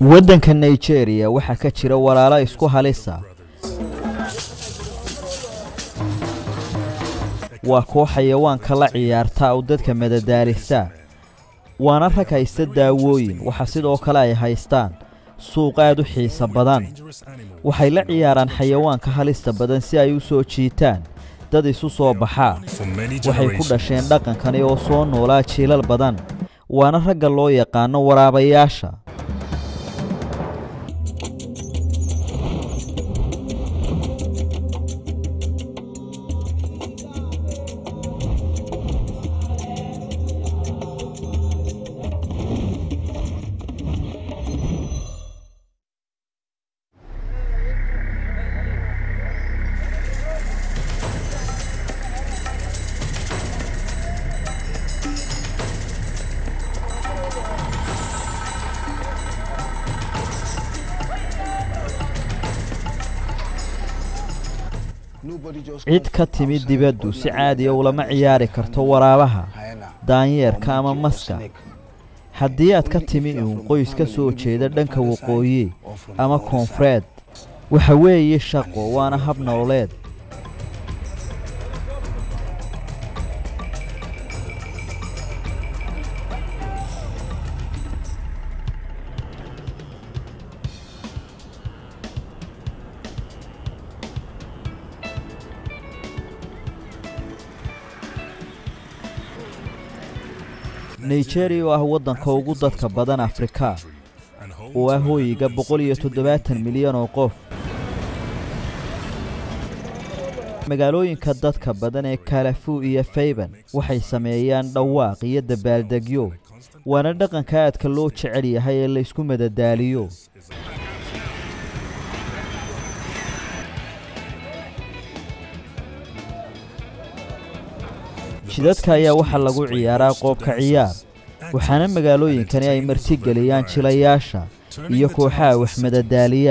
waddanka nigeria waxaa ka jira walaalo isku halisa waa koox xayawaanka la ciyaarta oo dadka madadaalisa waana rag haysta daawooyin waxa sidoo kale ay haystaan suuq aad u xiisa badan waxay la ciyaaraan xayawaanka halista badan si ay u soo jiitaan dad isu soo baxaa waxay ku dhasheen dhaqankani oo soo noolaa jiilal badan waana ragga loo yaqaano waraabayaasha cid ka timid dibaddu si caadiya ulama ciyaari karto waraabaha daanyeerka ama maska haddii aad ka timi uun qoys ka soo jeeda dhanka waqooyi ama koonfureed waxa weeye shaqo waana hab nololeed nigeria oo ah waddanka ugu dadka badan afrika oo ah hooyiga boqol iyo toddobaatan milyan oo qof magaalooyinka dadka badan ee kalafu iyo fayban waxay sameeyaan dhawaaq iyo dabaaldegyo waana dhaqanka aadka loo jecel yahay ee laysku madadaaliyo jidadka ayaa waxaa lagu ciyaaraa qoobka ciyaar waxaana magaalooyinkani ay martigeliyaan jilayaasha iyo kooxaha wax madadaaliya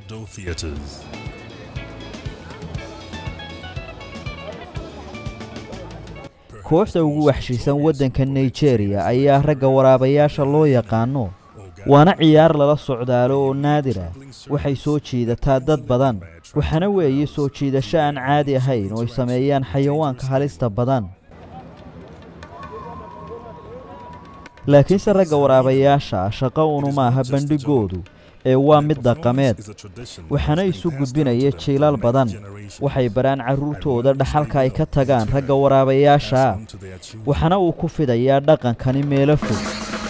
kooxda ugu waxshiisan waddanka nigeria ayaa ragga waraabayaasha loo yaqaano waana ciyaar lala socdaalo oo naadir ah waxay soo jiidataa dad badan waxaana weeye soo jiidasho aan caadi ahayn oo ay sameeyaan xayawaanka halista badan laakiinse ragga waraabayaasha ah shaqo unu maaha bandhigoodu ee waa mid dhaqameed waxaana isu gudbinaya jiilal badan waxay baraan carruurtooda dhaxalka ay ka tagaan ragga waraabayaasha ah waxaana uu ku fidayaa dhaqankani meelo fog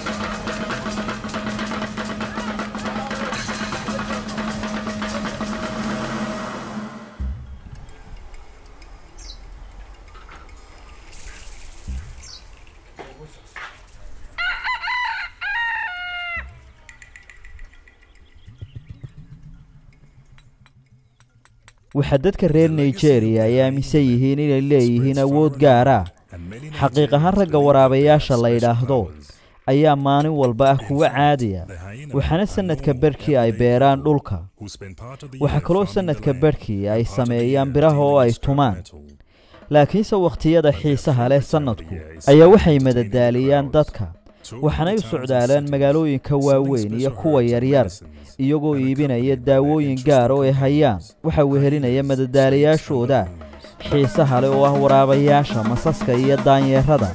waxaa dadka reer nigeria ay aaminsan yihiin inay leeyihiin awood gaar ah xaqiiq ahaan ragga waraabayaasha la yidhaahdo ayaa maalin walba ah kuwa caadiya waxaana sannadka barhkii ay beeraan dhulka waxaa kaloo sannadka barhkii ay sameeyaan biraha oo ay tumaan laakiinse wakhtiyada xiisaha leh sannadku ayaa waxay madadaaliyaan dadka waxaanay u socdaalaan magaalooyinka waaweyn iyo kuwa yaryar iyagoo iibinaya daawooyin gaar oo ay hayaan waxa wehelinaya madadaalayaashooda xiisaha leh oo ah waraabayaasha masaska iyo daanyeerada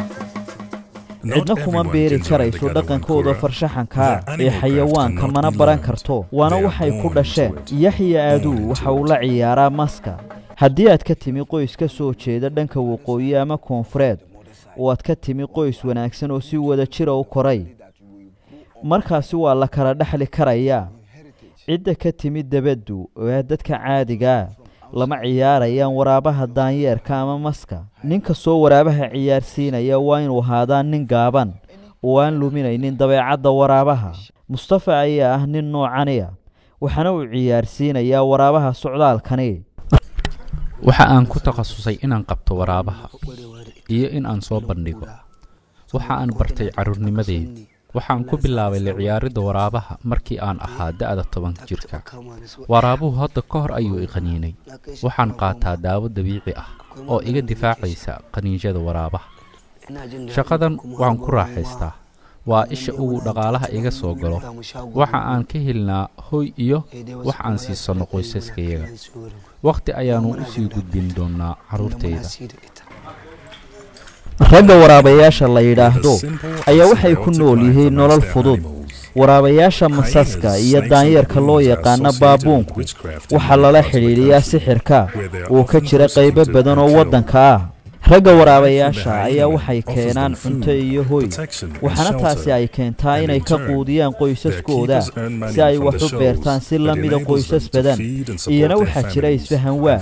cidna kuma beeri karayso dhaqankooda farshaxankaa ee xayawaanka mana baran karto waana waxay ku dhasheen yaxya aaduu waxa uu la ciyaaraa maska haddii aad ka timi qoys ka soo jeeda dhanka waqooyi ama koonfureed oo aad ka timi qoys wanaagsan oo si wada jira u koray markaasi waa la kala dhexli karayaa cidda ka timid debaddu oo ah dadka caadigaa lama ciyaarayaan waraabaha daanyeerka ama maska nin kastoo waraabaha ciyaarsiinaya waa inuu ahaadaa nin gaaban oo aan luminaynin dabeecadda waraabaha mustafa ayaa ah nin noocaniya waxaana uu ciyaarsiinayaa waraabaha socdaalkani waxa aan ku takhasusay inaan qabto waraabaha iyo in aan soo bandhigo waxa aan bartay carruurnimadeedii waxaan ku bilaabay la ciyaaridda waraabaha markii aan ahaa da'da toban jirka waraabuhu hadda ka hor ayuu i qaniinay waxaan qaataa daawo dabiici ah oo iga difaacaysa qaniinjada waraabaha shaqadan waan ku raaxaystaa waa isha ugu dhaqaalaha iga soo galo waxa aan ka helnaa hoy iyo wax aan siisanno qoysaskayaga wakhti ayaannu u sii gudbin doonnaa carruurtayda ragga waraabayaasha la yidhaahdo ayaa waxay ku nool yihiin nolol fudud waraabayaasha masaska iyo daanyeerka loo yaqaana baabuunku waxaa lala xidhiidhiyaa sixirka uu ka jira qaybo badan oo waddanka ah ragga waraabayaasha ayaa waxay keenaan cunto iyo hoy waxaana taasi ay keentaa inay ka quudiyaan qoysaskooda si ay wax u beertaan si la mida qoysas badan iyana waxaa jira isfahan waa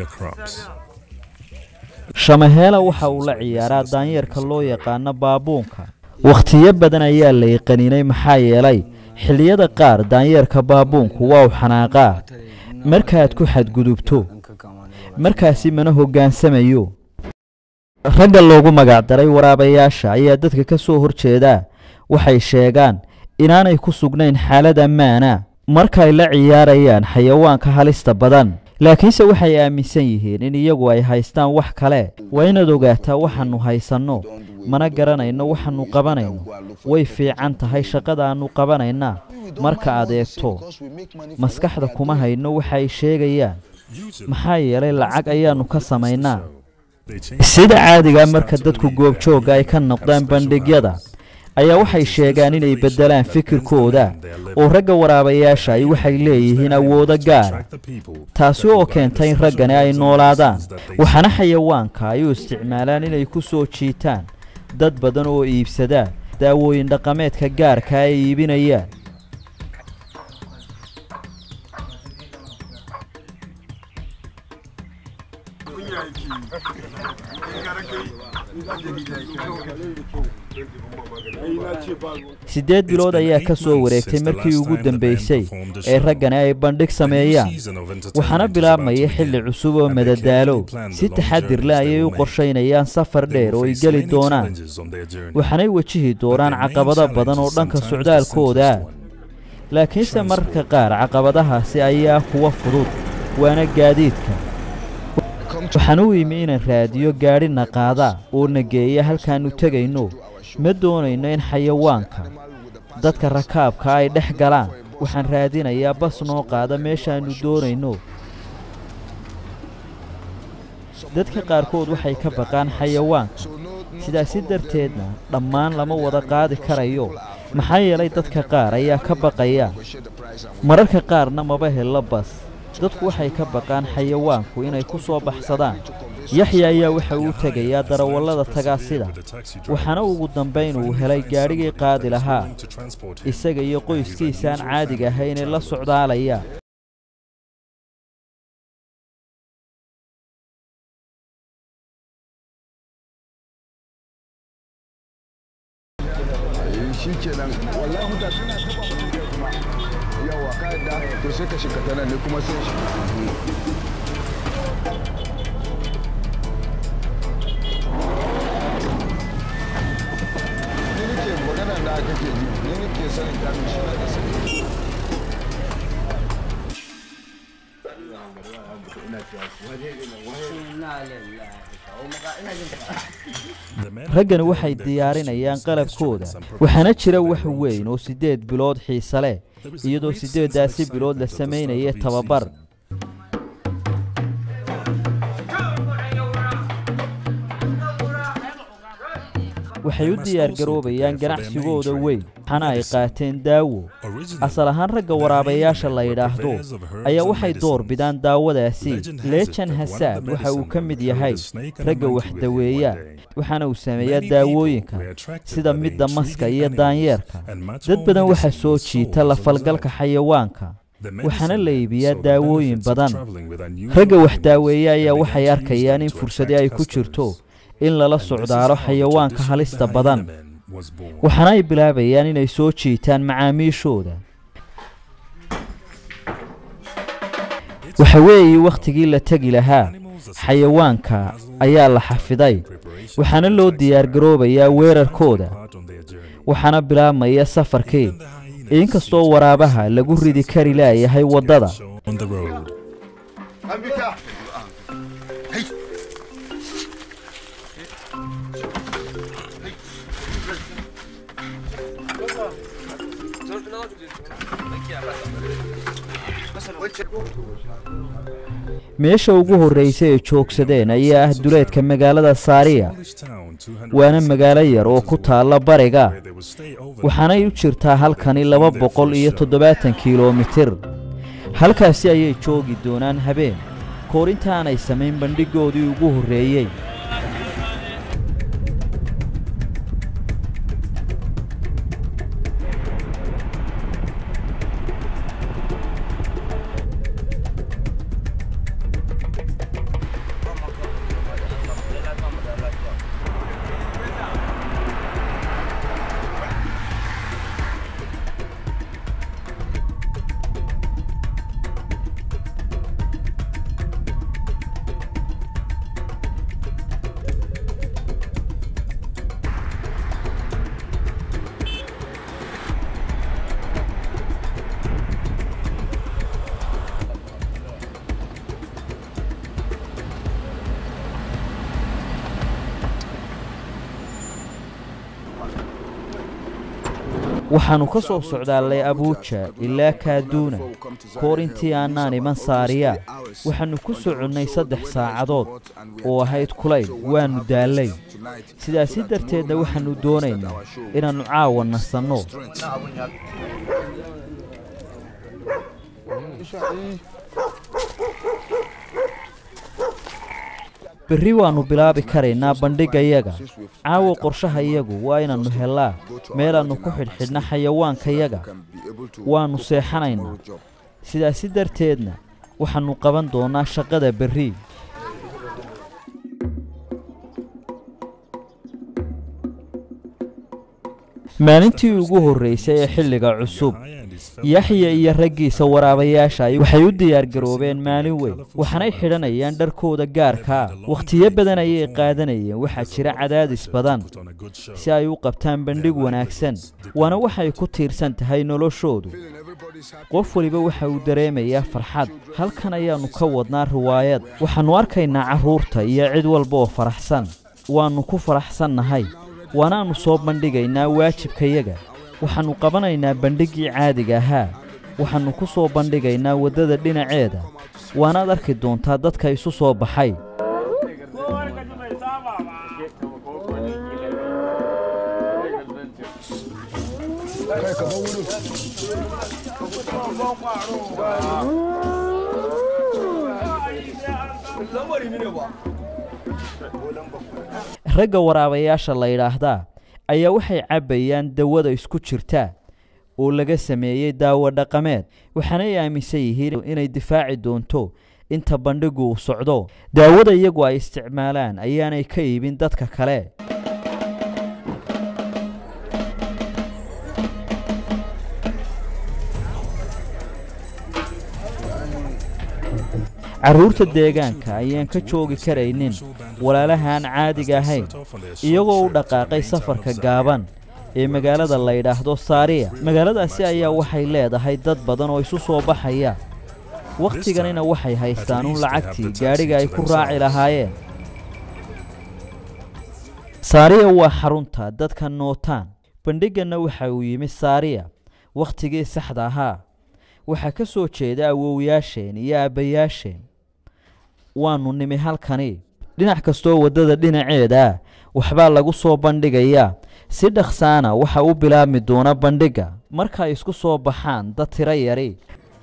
shamaheela waxa uu la ciyaaraa daanyeerka loo yaqaano baabuunka wakhtiyo badan ayaa la iqaninay maxaa yeelay xilliyada qaar daanyeerka baabuunku waa u xanaaqaa markaad ku xadgudubto markaasi mana hoggaansamayo ragga loogu magacdaray waraabayaasha ayaa dadka ka soo hor jeedaa waxay sheegaan inaanay ku sugnayn xaalad ammaana markay la ciyaarayaan xayawaanka halista badan laakiinse waxay aaminsan yihiin in iyagu ay haystaan wax kale waa inaad ogaataa waxaannu haysanno mana garanayno waxaannu qabanayno way fiican tahay shaqadaannu qabanayna marka aad eegto maskaxda kuma hayno waxa ay sheegayaan maxaa yeelay lacag ayaannu ka samaynaa sida caadigaa marka dadku goobjoogga ay ka noqdaan bandhigyada ayaa waxay sheegaan inay beddelaan fikirkooda oo ragga waraabayaasha ay waxay leeyihiin awoodo gaara taasi oo keenta in raggani ay noolaadaan waxaana xayawaanka ay u isticmaalaan inay ku soo jiitaan dad badan oo iibsadaan daawooyin dhaqameedka gaarka ay iibinayaan siddeed bilood ayaa ka soo wareegtay markii ugu dambaysay ee raggani ay bandhig sameeyaan waxaana bilaabmaya xilli cusub oo madadaalo si taxadir leh ayay u qorshaynayaan safar dheer oo ay geli doonaan waxaanay wejihi doonaan caqabado badan oo dhanka socdaalkooda laakiinse mararka qaar caqabadahaasi ayaa kuwa fudud waana gaadiidka waxaan u imi inaan raadiyo gaadhina qaada oo na geeya halkaannu tegayno ma doonayno in xayawaanka dadka rakaabka ay dhex galaan waxaan raadinayaa bas noo qaada meeshaannu doonayno dadka qaarkood waxay ka baqaan xayawaanka sidaasi darteedna dhammaan lama wada qaadi karayo maxaa yeelay dadka qaar ayaa ka baqaya mararka qaarna maba hello bas dadku waxay ka baqaan xayawaanku inay ku soo baxsadaan yaxya ayaa waxa uu tegayaa darawallada tagaasida waxaana ugu dambayn uu helay gaadhigii qaadi lahaa isaga iyo qoyskiisaan caadiga ahaynee la socdaalaya shi kenan wallahi mutane na taba kuma yawa ka yadda to sai ka shiga ta nan ne kuma sai shi ni nake magana da kake ji ni nake sanin kamin shi na da sani raggani waxay diyaarinayaan qalabkooda waxaana jira wax weyn oo siddeed bilood xiise leh iyadoo siddeeddaasi bilood la samaynaya tababar waxay u diyaargaroobayaan ganacsigooda weyn waxaana ay qaateen daawo asal ahaan ragga waraabayaasha la yidhaahdo ayaa waxay door bidaan daawadaasi leejan hasaab waxa uu ka mid yahay ragga waxdaweeya waxaana uu sameeyaa daawooyinka sida midda maska iyo daanyeerka dad badan waxaa soo jiita la falgalka xayawaanka waxaana la iibiyaa daawooyin badan ragga waxdaaweeya ayaa waxay arkayaan in fursadi ay ku jirto in lala socdaalo xayawaanka halista badan waxaana ay bilaabayaan inay soo jiitaan macaamiishooda waxa weeye wakhtigii la tegi lahaa xayawaanka ayaa la xafiday waxaana loo diyaargaroobayaa weerarkooda waxaana bilaabmaya safarkii inkastoo waraabaha lagu ridi kari laayahay waddada meesha ugu horraysa ee joogsadeen ayaa ah duleedka magaalada saariya waana magaalo yar oo ku taalla bariga waxaanay u jirtaa halkani laba boqol iyo toddobaatan kilomitir halkaasi ayay joogi doonaan habeen koor intaanay samayn bandhigoodii ugu horreeyey waxaannu ka soo socdaallay abuuja ilaa kaaduuna koor intii aanaan iman saariya waxaannu ku soconnay saddex saacadood oo ahayd kulayl waannu daallay sidaasi darteedna waxaannu doonaynaa inaannu caawa nasanno berri waannu bilaabi karaynaa bandhigayaga caawa qorshahayagu waa inaannu hellaa meelaannu ku xidhxidhna xayawaankayaga waannu seexanaynaa sidaasi darteedna waxaannu qaban doonnaa shaqada berri maalintii ugu horraysay ee xilliga cusub yaxya iyo raggiisa waraabayaasha waxay u diyaargaroobeen maalin weyn waxaanay xidhanayaan dharkooda gaarkaa wakhtiyo badan ayay qaadanayeen waxaa jira cadaadis badan si ay u qabtaan bandhig wanaagsan waana waxay ku tiirsan tahay noloshoodu qof weliba waxa uu dareemayaa farxad halkan ayaannu ka wadnaa riwaayad waxaannu arkaynaa carruurta iyo cid walba oo faraxsan waannu ku faraxsannahay waanaannu soo bandhigaynaa waajibkayaga waxaannu qabanaynaa bandhiggii caadiga ahaa waxaannu ku soo bandhigaynaa waddada dhinaceeda waanaad arki doontaa dadka isu soo baxay ragga waraabayaasha la yidhaahdaa ayaa waxay cabbayaan dawada isku jirta oo laga sameeyey daawo dhaqameed waxaanay aaminsan yihiin inay difaaci doonto inta bandhigu uu socdo daawada iyagu ay isticmaalaan ayaanay ka iibin dadka kale carruurta deegaanka ayaan ka joogi karaynin walaalahaan caadiga ahayn iyagoo u dhaqaaqay safarka gaaban ee magaalada la yidhaahdo saariya magaaladaasi ayaa waxay leedahay dad badan oo isu soo baxaya wakhtiganina waxay haystaan un lacagtii gaadhiga ay ku raaci lahaayeen saariya waa xarunta dadka nootaan bandhigganna waxa uu yimi saariya wakhtigii saxda ahaa waxaa ka soo jeeda awowyaasheen iyo aabbayaasheen waannu nimi halkani dhinac kastoo waddada dhinaceeda waxbaa lagu soo bandhigayaa si dhaqsaana waxa u bilaabmi doona bandhigga marka ay isku soo baxaan dad tiro yari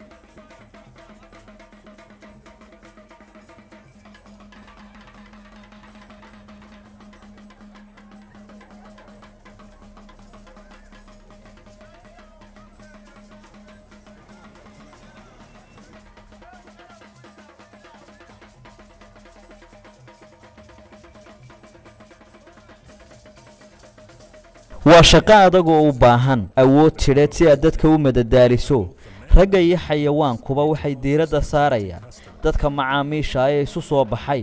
waa shaqo adag oo u baahan awood tidheed si aad dadka u madadaaliso ragga iyo xayawaankuba waxay diiradda saarayaan dadka macaamiisha ee isu soo baxay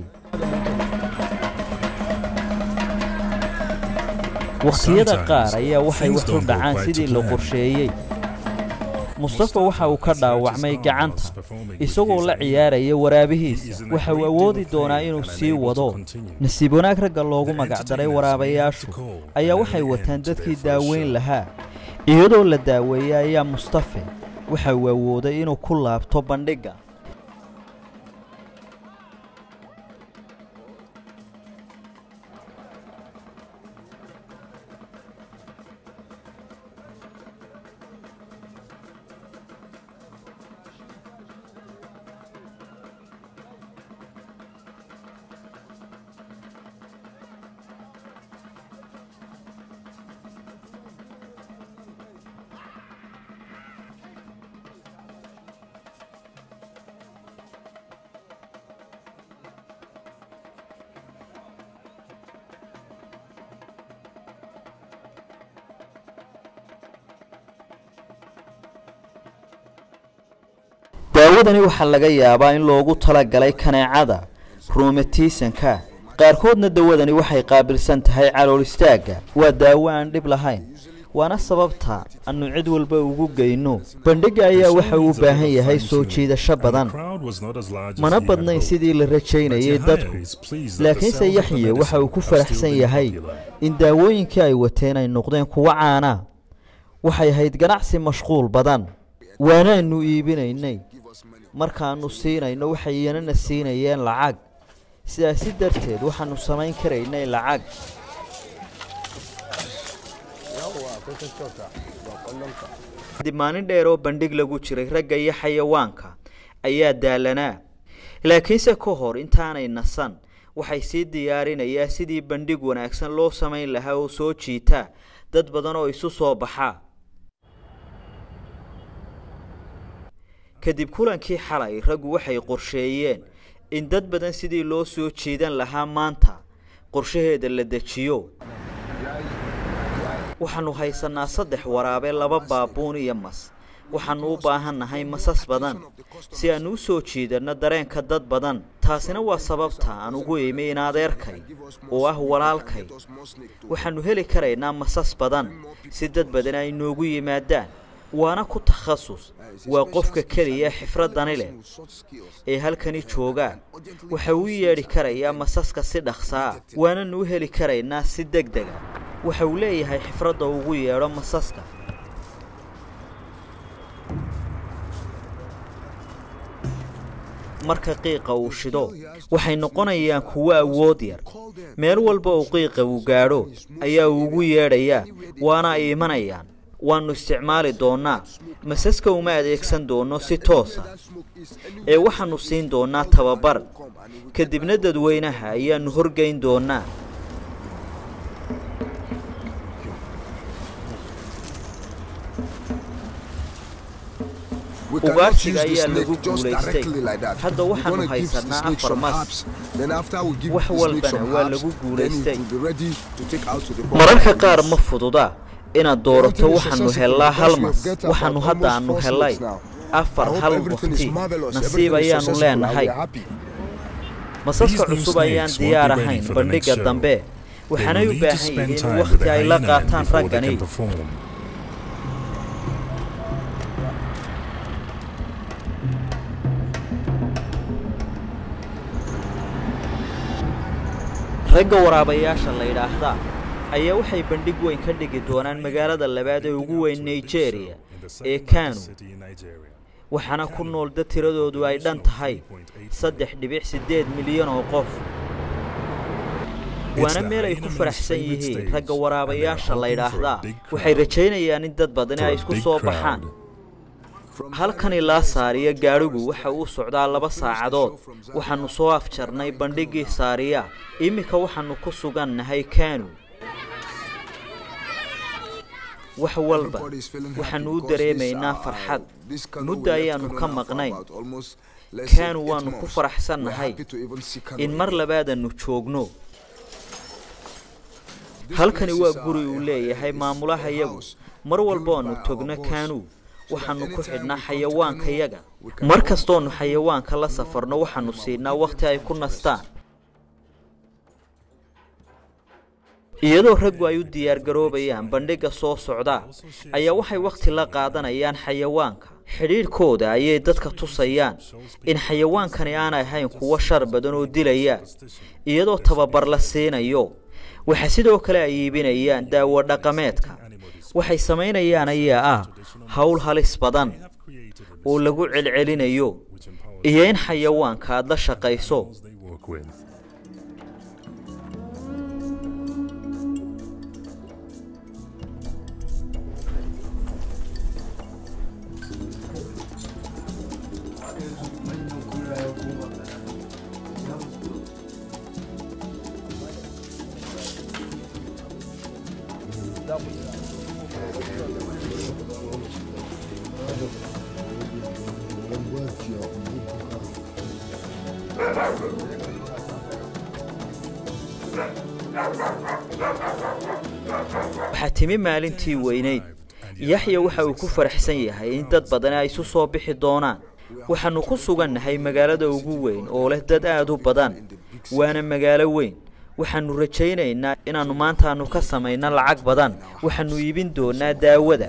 wakhtiyada qaar ayaa waxay wax u dhacaan sidii la qorsheeyey mustafa waxa uu ka dhaawacmay gacanta isagoo la ciyaaraya waraabihiisa waxa uu awoodi doonaa inuu sii wado nasiib wanaag ragga loogu magacdaray waraabayaashu ayaa waxay wataan dadkii daaweyn lahaa iyadoo la daaweeyey ayaa mustafe waxa uu awooday inuu ku laabto bandhigga daawadani waxaa laga yaabaa in loogu talagalay kaneecada ruumatiisanka qaarkoodna dawadani waxay qaabilsan tahay calool istaagga waa daawo aan dhib lahayn waana sababta annu cid walba ugu geyno bandhigga ayaa waxa uu u baahan yahay soo jiidasho badan mana badnayn sidii la rajaynayay dadku laakiinse yaxye waxa uu ku faraxsan yahay in daawooyinkii ay wateen ay noqdeen kuwo caana waxay ahayd ganacsi mashquul badan waanaanu iibinaynay markaannu siinayno waxay iyanana siinayeen lacag sidaasi darteed waxaannu samayn karaynay lacag kadib maalin dheer oo bandhig lagu jiray ragga iyo xayawaanka ayaa daalanaa laakiinse ka hor intaanay nasan waxay sii diyaarinayaa sidii bandhig wanaagsan loo samayn lahaa oo soo jiita dad badan oo isu soo baxa kadib kulankii xalay raggu waxay qorsheeyeen in dad badan sidii loo soo jiidan lahaa maanta qorshaheeda la dejiyo waxaannu haysannaa saddex waraabe laba baabuun iyo mas waxaannu u baahannahay masas badan si aannu u soo jiidanno dareenka dad badan taasina waa sababta aan ugu imi in adeerkay oo ah walaalkay waxaannu heli karaynaa masas badan si dad badan ay noogu yimaadaan waana ku takhasus waa qofka keliya xifraddani leh ee halkani joogaa waxa uu yeedhi karayaa masaska si dhaqsaa waananu u heli karaynaa si deg dega waxa uu leeyahay xifradda ugu yeedho masaska marka qiiqa uu shido waxay noqonayaan kuwo awood yar meel walba uu qiiqa uu gaadho ayaa uu ugu yeedhayaa waana ay imanayaan waannu isticmaali doonnaa masaska uma adeegsan doonno si toosa ee waxaannu siin doonnaa tababar kadibna dadweynaha ayaannu horgeyn doonnaa ugaarsiga ayaa lagu guulaystay hadda waxaannu haysannaa afar mas wax walbana waa lagu guulaystay mararka qaar ma fududa inaad doorato waxaannu hellaa hal mas waxaannu hadda aannu hellay afar hal wakhti nasiib ayaannu leenahay masaska cusub ayaan diyaar ahayn bandhigga dambe waxaanay u baahan yihiin wakhti ay la qaataan raggani ragga waraabayaasha la yidhaahdaa ayaa waxay bandhig weyn ka dhigi doonaan magaalada labaad ee ugu weyn nigeria ee kanu waxaana ku nool dad tiradoodu ay dhan tahay saddex dhibic siddeed milyan oo qof waana meel ay ku faraxsan yihiin ragga waraabayaasha la yidhaahdaa waxay rajaynayaan in dad badani ay isku soo baxaan halkan ilaa saariya gaadhigu waxa uu socdaa laba saacadood waxaannu soo afjarnay bandhiggii saariya iminka waxaannu ku sugannahay kanu wax walba waxaannu u dareemaynaa farxad muddo ayaannu ka maqnayn kanu waannu ku faraxsannahay in mar labaadannu joogno halkani waa guri uu leeyahay maamulaha yagu mar walbaannu togno kanu waxaannu ku xidhnaa xayawaankayaga mar kastoonnu xayawaanka la safarno waxaannu siinaa wakhti ay ku nastaan iyadoo raggu ay u diyaargaroobayaan bandhigga soo socdaa ayaa waxay wakhti la qaadanayaan xayawaanka xidhiidhkooda ayay dadka tusayaan in xayawaankani aanay ahayn kuwo shar badan oo dilaya iyadoo tababar la siinayo waxa sidoo kale ay iibinayaan daawo dhaqameedka waxay samaynayaan ayaa ah howl halis badan oo lagu celcelinayo iyo in xayawaanka aad la shaqayso they work with. waxaa timi maalintii weynayd yaxya waxa uu ku faraxsan yahay in dad badani ay isu soo bixi doonaan waxaannu ku sugannahay magaalada ugu weyn oo leh dad aad u badan waana magaalo weyn waxaannu rajaynaynaa inaannu maantaannu ka samayno lacag badan waxaannu iibin doonaa daawada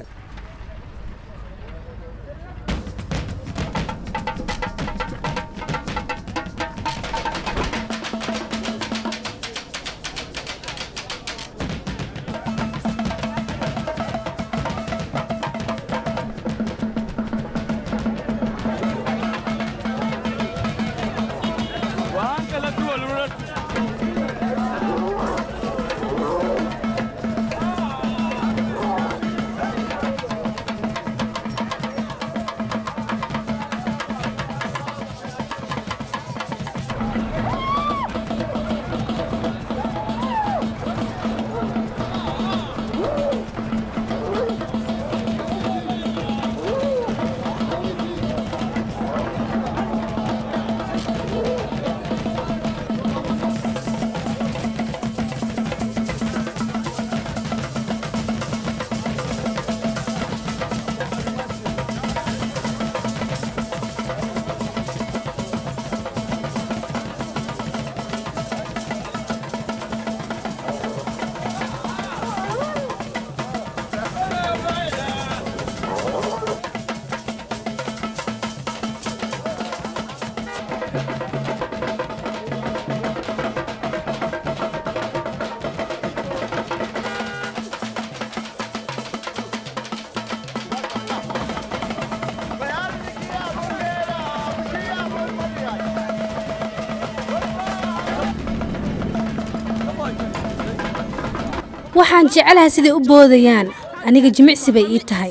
waxaan jecelahay siday u boodayaan aniga jimicsi bay ii tahay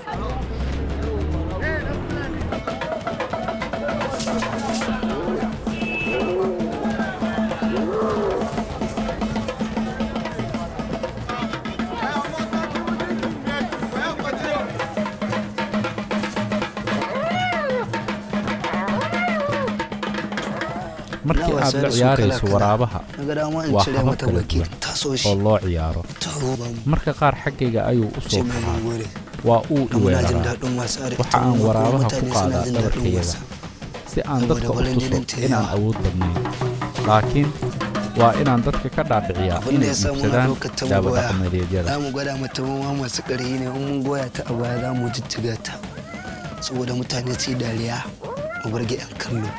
markii aad la ciyaarayso waraabaha waa habab kala duwan oo loo ciyaaro marka qaar xaggayga ayuu u soo baxaa waa uu iweeraraa waxa aan waraabaha ku qaadaa dhabarkayaga si aan dadka u tuso inaan awood badnayn laakiin waa inaan dadka ka dhaadhiciyaa inay iibsadaan daawo dhaqameedyada za mu gwada mata ma masu ƙarfi ne in mun goya ta a baya za mu jijjiga ta saboda mutane su yi dariya mu burge 'yan kallo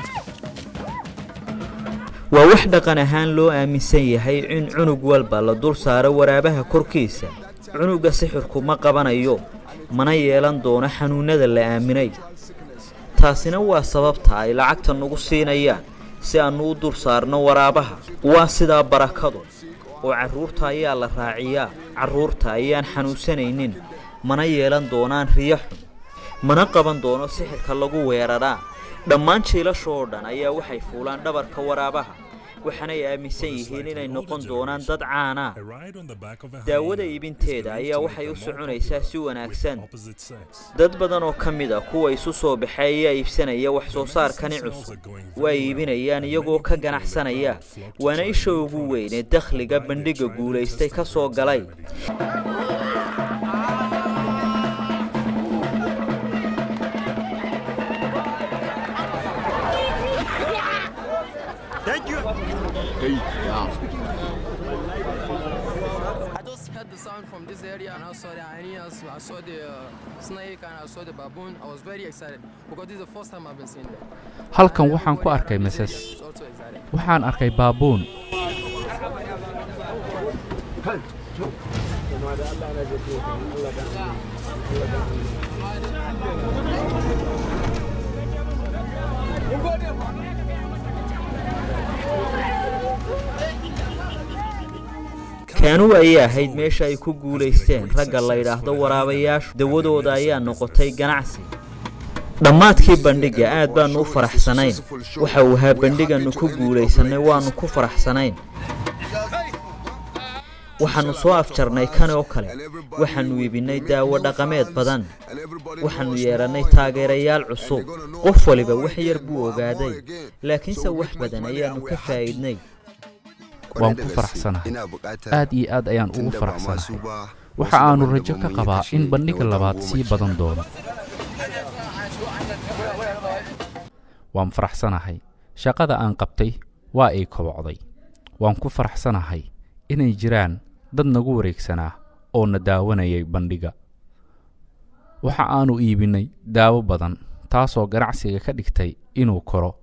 waa wax dhaqan ahaan loo aaminsan yahay in cunug walba la dul saaro waraabaha korkiisa cunugga sixirku ma qabanayo mana yeelan doono xanuunnada la aaminay taasina waa sababta ay lacagta nagu siinayaan si aannu u dul saarno waraabaha waa sidaa barakadu oo carruurta ayaa la raaciyaa carruurta ayaan xanuunsanaynin mana yeelan doonaan riyo xun mana qaban doono sixirka lagu weeraraa dhammaan jiilasha oo dhan ayaa waxay fuulaan dhabarka waraabaha waxaanay aaminsan yihiin inay noqon doonaan dad caanaa A ride on the back of a daawada hyena iibinteeda is ayaa to waxay make u the soconaysaa si wanaagsan opposite sex. dad badan oo ka mid a kuwa isu soo baxay ayaa iibsanaya wax soo saarkani cusub waa iibinayaan iyagoo ka ganacsanaya waana isha ugu weyn ee dakhliga bandhigga guulaystay ka soo galay I just heard the sound from this area and I saw the hyenas, I saw the uh, snake and I saw the baboon. I was very excited because this is the first time I've been seeing them. halkan waxaan ku arkay masas I was also excited. waxaan arkay baabuun kaanuu ayay ahayd meesha ay ku guulaysteen ragga la yidhaahdo waraabayaashu dawadooda ayaa noqotay ganacsi dhammaadkii bandhigga aad baannu u faraxsanayn waxa uu ahaa bandhigannu ku guulaysannay waannu ku faraxsanayn waxaannu soo afjarnay kan oo kale waxaannu iibinnay daawo dhaqameed badan waxaannu yeelannay taageerayaal cusub qof waliba wax yar buu ogaaday laakiinse wax badan ayaannu ka faa'iidnay waan ku faraxsanahay aad iyo aad ayaan ugu faraxsanahay waxa aannu rajo ka qabaa in bandhigga labaad sii badan doono waan faraxsanahay shaqada aan qabtay waa ay kobocday waan ku faraxsanahay inay jiraan dad nagu wareegsanaa oo na daawanayay bandhigga waxa aannu iibinnay daawo badan taasoo ganacsiga ka dhigtay inuu koro